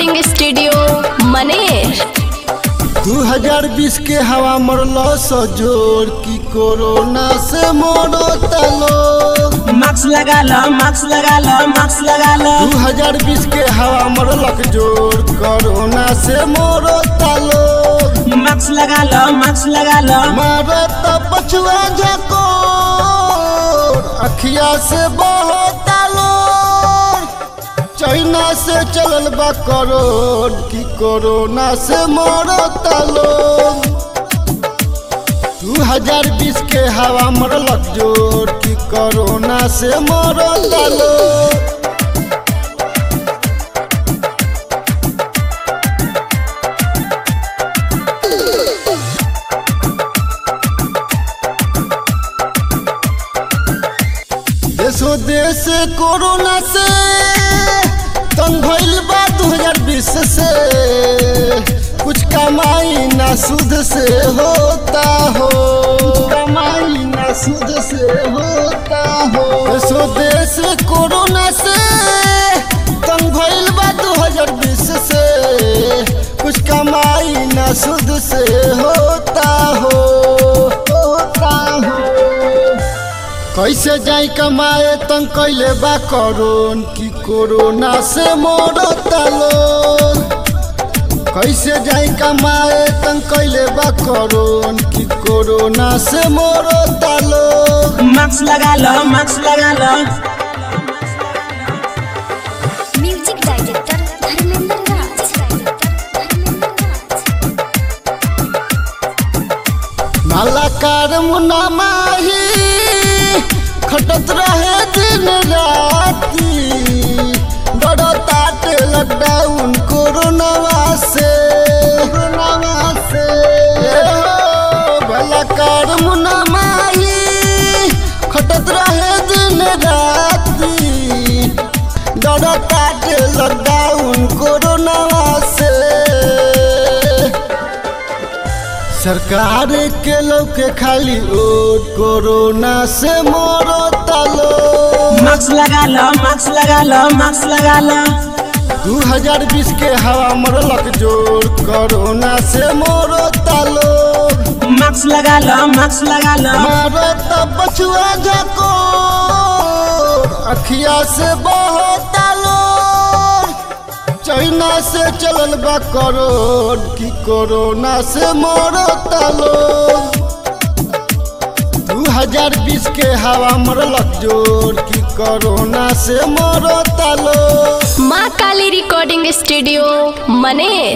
recording studio Maner 2020 के हवा मरलो सजोर की कोरोना से मरो तलो मास्क लगा लो मास्क लगा लो मास्क लगा लो 2020 के हवा मरलक जोर कोरोना से मरो तलो मास्क लगा लो मास्क लगा लो मारो तो पछुआ झकोर अखिया से बहुत तलो चाइना से चलल बा करोड़ की कोरोना से मरो तलो 2020 के हवा मरलक जोर की कोरोना से मरो तलो देशो देश कोरोना से तंग भइल बा 2020 से कुछ कमाई ना सुध से होता हो कमाई ना सुध से होता हो देशो देश कोरोना से तंग भइल बा 2020 से कुछ कमाई ना सुध से होता हो होता हो कैसे जाई कमाए तंग कैले बा करोन की कोरोना से मोरो तलो कैसे जाई कमाए तंग कैले बा करोन की कोरोना से मोरो तलो मास्क लगा लो मास्क लगा लो म्यूजिक डायरेक्टर धर्मेंद्र राज मालाकार मुना माही खटत रहे दिन राती बड़ो ताट लॉकडाउन कोरोनावा से कोरोनावा से भलाकार मुना माही खटत रहे दिन राती बड़ो ताट लॉकडाउन कोरोनावा से सरकार के लोग के खाली ओट कोरोना से मरो तलो मास्क लगा लो मास्क लगा लो मास्क लगा लो 2020 के हवा मरलक जोर कोरोना से मरो तलो मास्क लगा लो मास्क लगा लो मारो तो बचुआ झको अखिया से बहुत तलो चाइना से चलल बा करोड़ की कोरोना से मरो तलो 2020 के हवा मरलक जोर की कोरोना से मरो तलो माँ काली रिकॉर्डिंग स्टूडियो मनेर